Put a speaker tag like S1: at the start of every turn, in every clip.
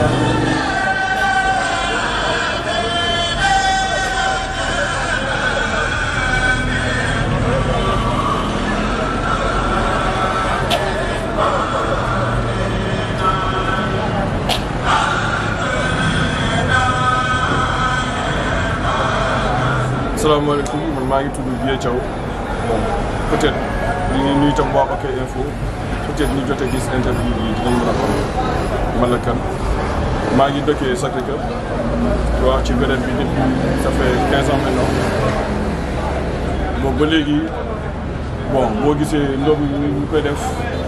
S1: salaamaaleykum man maa ngi tudd Vieux Thiaw bon peut-être ñu ngi nuyu itam waa OK Info peut-être ñu jotee gis interview bi dinañ mën a xam man la kan maa ngi dëkkee Sacré-Cœur waaw ci beneen bi depuis ça fait quinze ans maintenant bon ba léegi bon boo gisee ndogu yi ñu koy def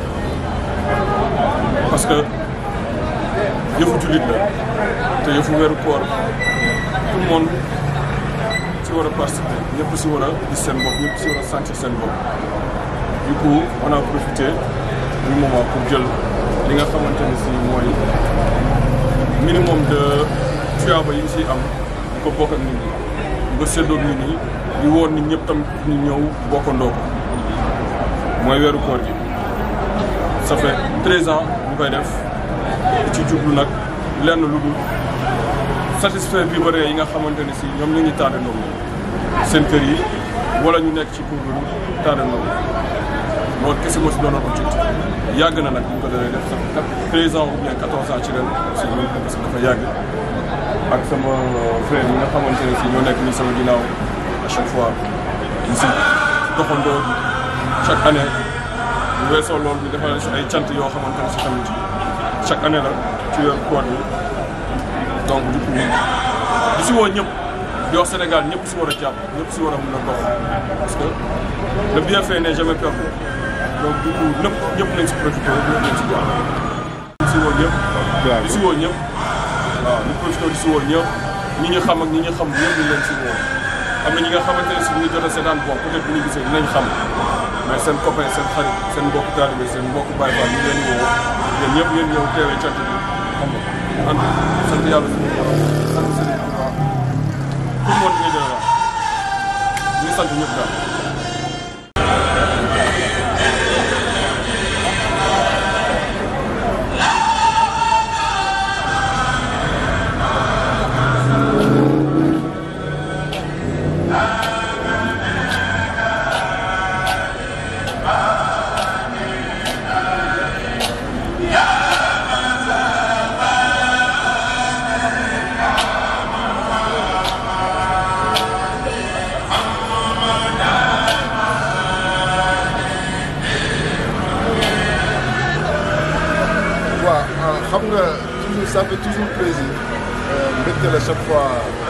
S1: parce que yëfu jullit la te yëfu weeru koor tout le monde si war a participer ñëpp si war a gis seen bopp ñëpp si war a sentir seen bopp du coup on a profité du moment pour jël li nga xamante ne si mooy minimum de tuyaaba yi ñu siy am di ko bokk ak nit ñi di ko séddoog nit ñi di woon nit ñëpp tam ñu ñëw bokkandoo ko mooy weeru koor gi ça fait treize ans ñu koy def ci jublu nag lenn lu dul satisfaire riverains yi nga xamante ne si ñoom ñu ngi tardé ndogu seen kër yi wala ñu nekk ci couvre tardé ndogu loolu kese moo si doonoon objectif yàgg na nag bu ñu ko doon def sax treize ans ou bien quatorze ans ci ren si ñun parce que dafa yàgg ak sama frère yi nga xamante ne si ñoo nekk nii sama ginnaaw à chaque fois ñu si doxandoo chaque année bu weesoo loolu ñu defal si ay cant yoo xamante ne si tamit chaque année la ci weeru koor bi donc du coup di si woo ñëpp di wax Sénégal ñëpp si war a jàpp ñëpp si war a mën a dox parce que le bienfait n'est jamais perdu donc du coup ñëpp ñëpp nañ si profité ñëpp nañ si jàpp. di si woo ñëpp. di si woo ñëpp waaw ñu profité di si woo ñëpp ñi ñu xam ak ñi ñu xam ñëpp ñu leen si woo am na ñi nga xamante ne si ñu ngi jot a seetaan bon peut-être bu ñu gisee dinañ xam mais seen copain seen xarit seen mbokk taalibe seen mbokk Baye Fall ñu leen di woo yéen ñëpp ngeen ñëw teewee cant bi xam nga ànd sant yàlla suñu borom sant sëriñ Tuubaa tout le monde ngay jëlee waaw ñu ngi sant ñëpp daal.
S2: waaw xam nga toujours ça fait toujours plaisir mbégte la chaque fois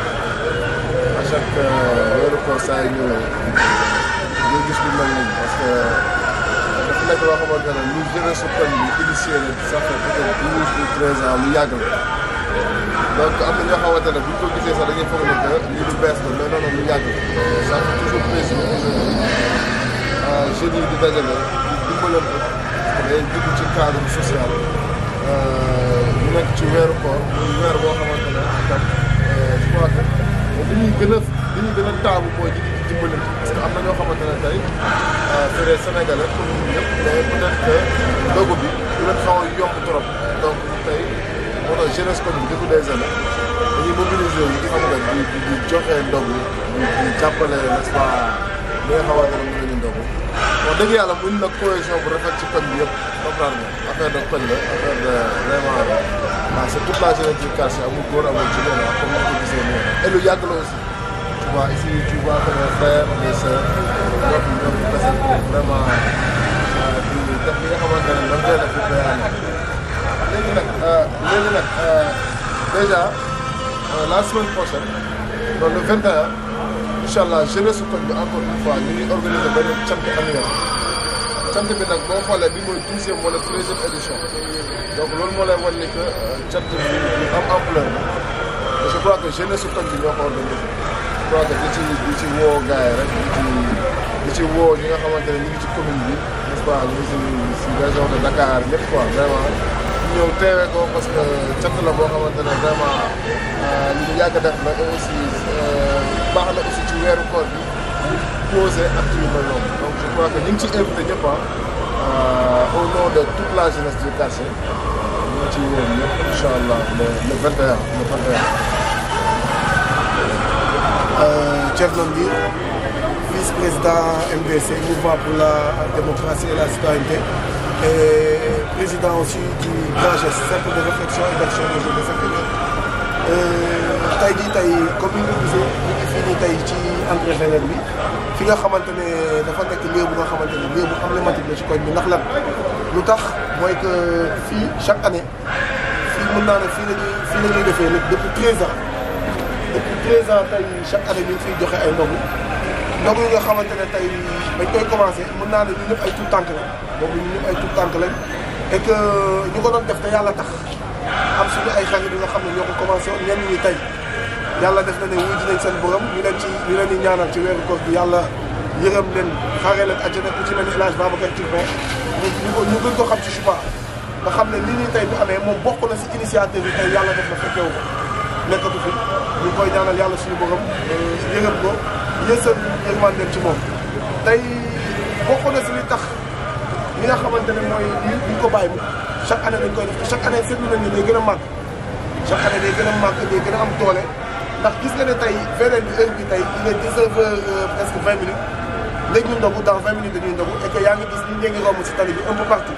S2: à chaque weeru koor saa yu ñëwee nga gis lu mel nii parce que dafa nekk loo xamante ne ñu jeunesse su koñ bi initié na ça fait peut-être douze ou treize ans lu yàgg la donc am na ñoo xamante ne bu ñu ko gisee sax dañuy foog ne que lii lu bees la mais non non lu yàgg la ça fait toujours plaisir aujourd'hui jeunes yi di dajale di dimbalante parce que day dugg ci cadre social ñu nekk ci weeru koor muy weer boo xamante ne itam je crois que li ñuy gën a li ñuy gën a taamu mooy di di dimbalante parce que am na ñoo xamante ne tey c'est des sénégalais comme ñun ñëpp mais peut-être que ndogu bi du leen xaw a yomb trop donc tey moo tax jeunesse comme bi depuis des années dañuy mobiliser wu xam nga di di di joxe ndogu di di jàppale n'est-ce pas li nga xamante ne mën nañu ndogu wax dëgg yàlla buñ la cohésion bu rafet ci koñ bi yëpp comprendre nga affaire de koñ la affaire de vraiment waaw c'est toute la jeunesse du quartier amul góor amul jigéen ah comme ni ko gisee nii et lu yàgg la aussi tu vois ici tu vois que mes frères mes sœurs ñoo fi ñoo fi tase vraiment di def li nga xamante ne dañ koy def di koy ànd léegi nag léegi nag déjà la semaine prochaine donc le 21 incha allah jeunesse su koñ bi encore une fois ñu ngi organiser benn cant annuel cant bi nag boo xoolee bi mooy douzième wala treizième édition donc loolu moo lay wan ni que cant bi ñu am ampleur la je crois que jeunesse su koñ bi ñoo ko organisé je crois que di ci di ci woo gars yi rek di ci di ci woo ñi nga xamante ne ñu ngi ci commune bi n'est-ce pas ñu ngi si si région de Dakar ñëpp quoi vraiment ñëw teewee ko parce que cant la boo xamante ne vraiment li ñu yàgg def la et aussi baax na aussi ci weeru koor bi ñu posé acte yu mel noonu donc je crois que ñu ngi ci invité ñëpp au nom de toute la jeunesse du quartier ñu ma ci woon ñëpp incha allah le le 21 le 21.
S3: Thierno Ndir vice-président MDC mouvement pour la démocratie et la citoyenneté et président aussi du grand geste cercle de réflexion et d'action des jeunes de Sacré-Cœur tey jii tey comme ni nga gisee ñu ngi fii nii tey ci entrée Vénère bi fi nga xamante ne dafa nekk lieu bu nga xamante ne lieu bu emblématique la ci koñ bi ndax lan lu tax mooy que fii chaque année fii mën naa ne fii la ñuy fii la ñuy defee lépp depuis 13 ans depuis 13 ans tey chaque année ñu ngi fiy joxe ay ndogu ndogu yi nga xamante ne tey bañ koy commencé mën naa ne ñu ñëpp ay tout tànk lañ boobu ñu ñëpp ay tout tànk lañ et que ñu ko doon def te yàlla tax am suñu ay xarit yi nga xam ne ñoo ko commencé woon ñenn ñi tey yàlla def na ne wuy dinañ seen borom ñu leen ci ñu leen di ñaanal ci weeru koor bi yàlla yërëm leen xaaree leen àjjana ku ci mel ni El Hadj Babacar Touré ñu ñu ko ñu gën ko xam ci Chupa nga xam ne lii nii tey bu amee moom bokk na si initiative yi tey yàlla def na fekkewu ko nekkatu fi ñu koy ñaanal yàlla suñu borom yërëm ko yësal yërmandeel ci moom tey bokk na si li tax li nga xamante ne mooy li ñu ko bàyyi chaque année dañ koy def te chaque année seetlu nañ ne day gën a màgg chaque année day gën a màgg day gën a am doole ndax gis nga ne tey beneen bi heure bi tey il est 19 heures presque 20 minutes léegi ñu ndogu dans 20 minutes dañuy ndogu et que yaa ngi gis ñu ngi romb si tali bi un peu partout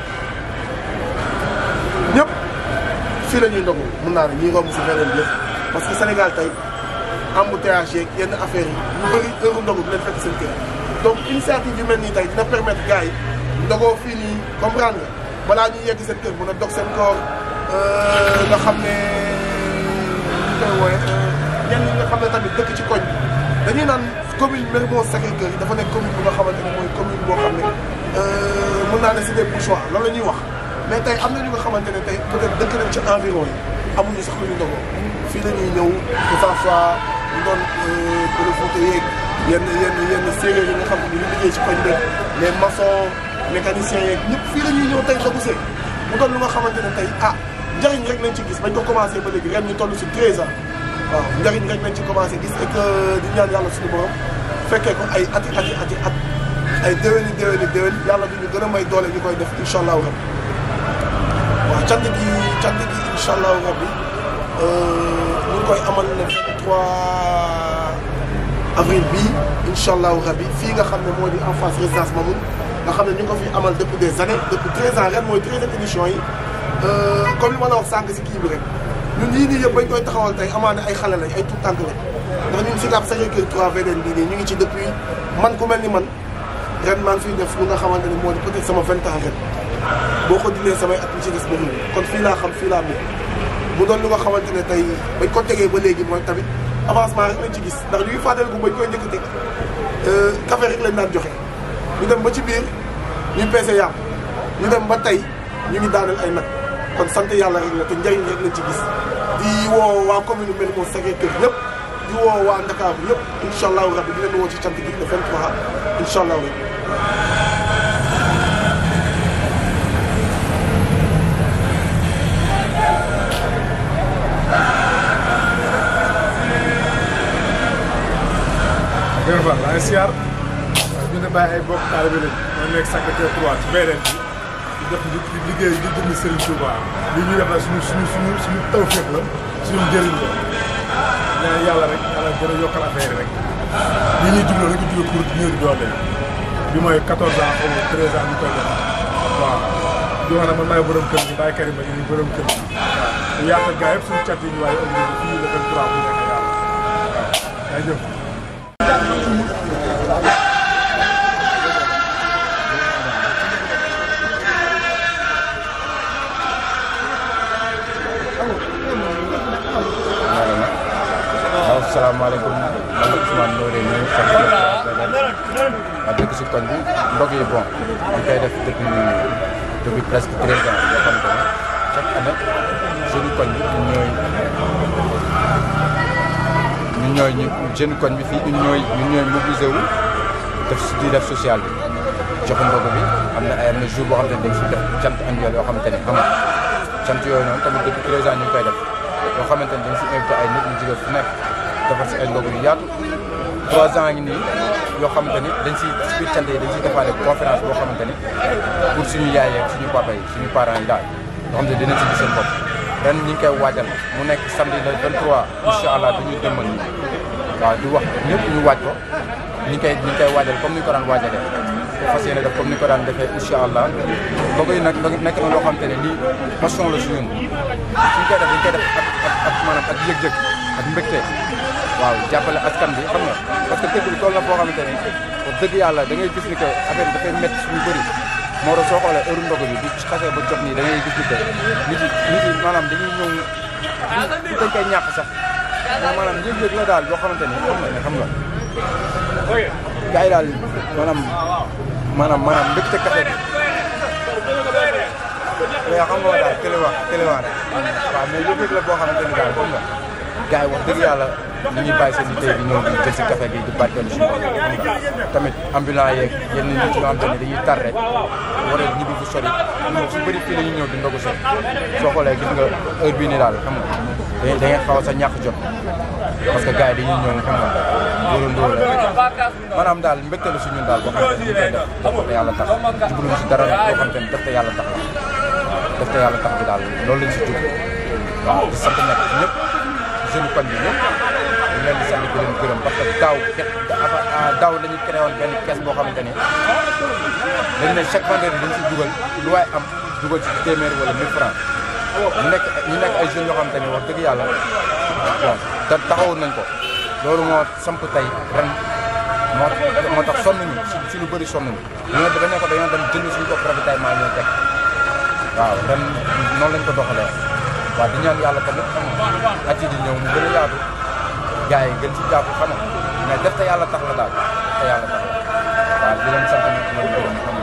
S3: ñëpp fii la ñuy ndogu mun naa ne ñuy romb si beneen bi yëpp parce que Sénégal tey embouteillage yeeg yenn affaires yi ñu bëri heure ndogu du leen fekk seen kër donc initiative yu mel nii tey dina permettre gars yi ndogoo fii nii comprendre nga balaa ñuy yegg seen kër mun a dog seen koor nga xam ne ñu koy wooye ñenn ñi nga xam ne tamit dëkk ci koñ dañuy naan commune Mermoz Sacré-Cœur yi dafa nekk commune bu nga xamante ne mooy commune boo xam ne mën naa ne c'est des bourgeois loolu la ñuy wax mais tey am na ñu nga xamante ne tey peut-être dëkk nañ ci environ yi amuñu sax lu ñu ndogoo fii la ñuy ñëw que ça soit ñu doon Pël Fuuta yeeg yenn yenn yenn séeréer yi nga xam ne ñu ngi liggéey ci koñ bi les maçons mécaniciens yeeg ñëpp fii la ñuy ñëw tey ndogu see mu doon lu nga xamante ne tey ah njëriñ rek lañ ci gis bañ ko commencé ba léegi ren ñu toll si 13 ans waaw njëriñ rek lañ ci commencé gis et que di ñaan yàlla suñu borom fekkee ko ay ati ati ati at ay déwéni déwéni déwén yàlla du ñu gën a may doole ñu koy def incha allahu rabbi waaw cant gi cant gi incha allahu rabbi ñu ngi koy amal le 23 avril bii incha allahu rabbi fii nga xam ne moo di en face résidence Mamoun nga xam ne ñu ngi ko fi amal depuis des années depuis 13 ans ren mooy 13e édition yi comme li ma la wax sànq si kii bi rek ñun yii nii yëpp bañ koy taxawal tey amaana ay xale lañ ay tout tànk lañ ndax ñun Sicap Sacré-Cœur 3 VDN bii nii ñu ngi ci depuis man ku mel ni man ren maa ngi fiy def lu nga xamante ne moo di peut-être sama 20 ans ren boo ko dindee samay at mi ci des bëriwul kon fii laa xam fii laa mën mu doon lu nga xamante ne tey bañ ko tegee ba léegi mooy tamit avancement rek lañ ci gis ndax ñu ngi fàttaliku bañ koy njëkk a teg café rek lañ daan joxe ñu dem ba ci biir ñu peese yàpp ñu dem ba tey ñu ngi daaneel ay nag kon sant yàlla rek la te njëriñ rek lañ ci gis di woo waa commune Mermoz Sacré-Cœur yëpp di woo waa Ndakaaru yëpp incha allahu rabbi di leen woo ci cant gi le 23 incha allahu rabbi
S4: Gërëm Fall maa ngi siyaar ñu ne bàyyi ay bokk taalibe lañ ñoo nekk Sacré-Cœur 3 ci VDN bi di def di liggéey di jënd Serigne Touba li ñuy def nag suñu suñu suñu suñu tawfeex la suñu njëriñ la ñaan yàlla rek yàlla gën a yokkal affaire rek li ñuy jubloo nañ ko jubloo pour ñëw di doole bi mooy 14 ans xaw ma 13 ans ñu koy def waaw di wax nag man maay borom kër gi Baye Karim ba ñu borom kër gi waaw te yaatal gaa yëpp suñu cat yi ñu waaye organisé fii le 23 bu nekk yàlla waaw yaa jëf
S5: waaw salaamaaleykum man la Ousmane Ndoye ñu ngi sant ma dëkk si koñ bi mbokk yi bon ñu koy def depuis depuis presque treize ans yoo xam ne chaque année jeune koñ bi ñun ñooy ñun ñooy ñu jeune koñ bi fii ñun ñooy ñun ñooy mobilisé wu def di def social bi joxe ndogu bi am na ay am na jour boo xamante ne dañ si def cant annuel yoo xamante ne xam nga cant yooyu noonu tamit depuis treize ans ñu ngi koy def yoo xamante ne dañ si invité ay nit ñu jóge fu nekk defar si ay ndogu yu yaatu trois ans ngi nii yoo xamante ni dañ si si biir cant yi dañ siy defaale conférence boo xamante ni pour suñu yaay ak suñu papa yi suñu parents yi daal yoo xam ne dinañ si gis seen bopp ren ñi ngi koy waajal mu nekk samedi le 23 incha allah dañuy demal nii waaw di wax ñëpp ñu waaj ko ñi ngi koy ñi ngi koy waajal comme ni ñu ko daan waajalee fas yéene def comme ni ñu ko daan defee incha allah kooku yi nag nekk na loo xam te ne lii passion la si ñun suñ koy def dañ koy def ak ak ak maanaam ak yëg-yëg ak mbégte waaw jàppale askan bi xam nga parce que dëkk bi toll na foo xamante ne wax dëgg yàlla da ngay gis ni que affaire bi dafay métti suñu bëri moo tax soo xoolee heure ndogu bi bu xasee ba jot nii da ngay gis ni que nit yi nit yi maanaam dañuy ñëw du dañ koy ñàkk sax mais maanaam yëg-yëg la daal yoo xamante ni xam nga ne xam nga gars yi daal maanaam maanaam maanaam mbégte café bi mais xam nga daal kële wax kële wax rek waaw mais yëg-yëg la boo xamante ni daal xam nga gars yi wax dëgg yàlla ñu ngi bàyyi seen i tey di ñëw di jël si café gi di barkeelu si bopp xam nga tamit ambulant yeeg yenn nit ñoo xamante ne dañuy tar rek war a ñibbi fu sori ñoom su bëri fii la ñuy ñëw di ndogu seen soo xoolee gis nga heure bii nii daal xam nga da da ngeen xaw a sa ñàkk jot parce que gars yi dañuy ñëw xam nga dóorandoo la maanaam daal mbégte la si ñun daal boo xamante ne ñu koy def def te yàlla tax jubluñ si dara boo xamante ne def te yàlla tax la def te yàlla tax bi daal loolu lañ si jublu waaw di sant nag ñëpp jeune koñ bi ñëpp ñu leen di sant di leen gërëm parce que daaw daaw la ñu créé woon benn caisse boo xamante ni dañ ne chaque vendredi dañ si dugal lu waay am dugal ci téeméer wala 1000 francs ñu nekk ñu nekk ay jeunes yoo xamante ni wax dëgg yàlla bon te taxawoon nañ ko loolu moo samp tey ren moo moo tax sonn ñu si si lu bëri sonn ñu ñu ne dañoo ko dañoo dem jënd suñu bopp ravitaillement ñoo teg waaw ren noonu lañ ko doxalee waaw di ñaan yàlla tamit xam nga at yi di ñëw mu gën a yaatu gars yi gën si jàpp xam nga mais def te yàlla tax la daal def te yàlla tax la waaw di leen sant nag di leen gërëm xam nga